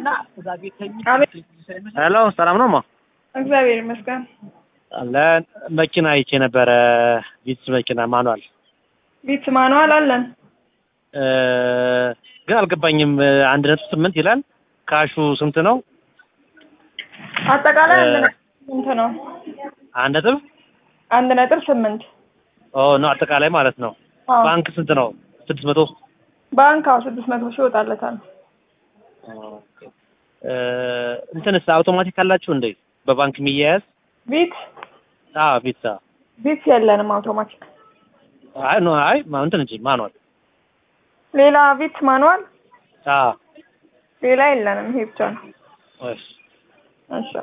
ሄሎ ሰላም ነው ማ እግዚአብሔር ይመስገን። ለመኪና አይቼ ነበረ ቪትስ መኪና ማኗል ቢት ማኑዋል አለን። ግን አልገባኝም። አንድ ነጥብ ስምንት ይላል። ካሹ ስንት ነው? አጠቃላይ አንድ እ- ነጥብ ስምንት ነው። አንድ ነጥብ አንድ ነጥብ ስምንት ኦ ነው አጠቃላይ ማለት ነው። አዎ። ባንክ ስንት ነው? ስድስት መቶ ባንክ አዎ ስድስት መቶ ሺህ ይወጣለታል። እ፣ እንትንስ አውቶማቲክ አላችሁ እንዴ? በባንክ የሚያያዝ ቢት አዎ ቪትስ አዎ። ቢት የለንም አውቶማቲክ። አይ ኖ አይ ማ- እንትን እንጂ ማኗል ሌላ ቢት ማኑዋል አዎ ሌላ የለንም። ይሄ ብቻ ነው። እሺ እሺ